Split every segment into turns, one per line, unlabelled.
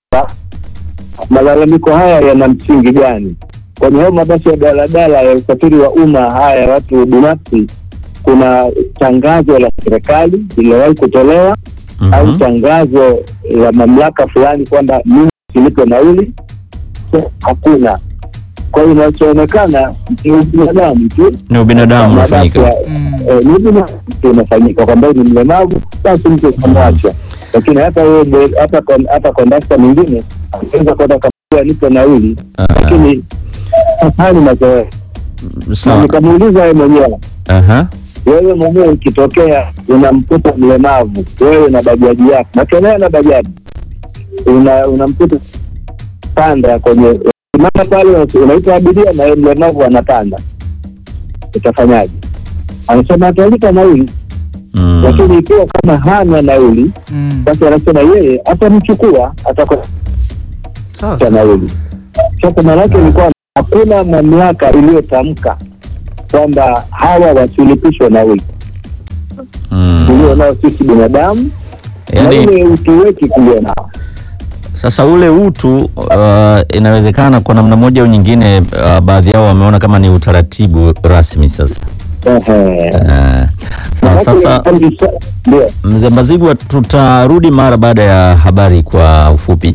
malalamiko haya yana msingi gani? Kwenye hayo mabasi ya daladala ya usafiri wa umma haya ya watu binafsi, kuna tangazo la serikali lililowahi kutolewa au
Mhm.
tangazo la mamlaka fulani kwamba mimi silipe nauli? Hakuna. Kwa hiyo inachoonekana ni ubinadamu tu
Ni ubinadamu unafanyika.
Mabasi ya-
Mm.
eh, ni ubinadamu tu unafanyika kwamba ni mlemavu, basi mtu ukamwacha. Lakini hata huyo de- hata kon- hata kondakta mwingine anaweza kwenda kamwambia nipe nauli, lakini haya ni mazoea. Na
Sawa.
nikamuuliza yeye mwenyewe
Aha.
wewe mwenyewe ukitokea unamkuta mlemavu wewe na bajaji yako nakenea na bajaji una unamkuta panda kwenye simama pale unaita abiria na yeye mlemavu anapanda utafanyaje anasema atalipa nauli
Mm.
lakini ikiwa kama hana nauli
Mm.
basi anasema yeye atamchukua atakosa
Sawa sawa.
nauli sasa maanake ni kwamba hakuna mamlaka iliyotamka kwamba hawa wasilipishwe nauli
Mm.
tulio nao sisi binadamu na
Yaani
ile utu wetu tulio nao.
sasa ule utu uh, inawezekana kwa namna moja au nyingine uh, baadhi yao wameona kama ni utaratibu rasmi sasa.
Ehe.
Uh, sawa,
Maanake
sasa
kabisa- ndio
Mzee Mbazigwa, tutarudi mara baada ya habari kwa ufupi.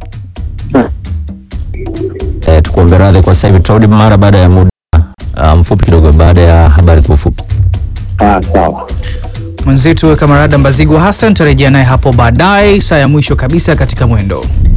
E, tukuombe radhi kwa sasa hivi, tutarudi mara baada ya muda uh, mfupi kidogo, baada ya habari kwa ufupi.
Ah, sawa.
Mwenzetu Kamarada Mbazigwa Hassan tarejea naye hapo baadaye, saa ya mwisho kabisa katika mwendo.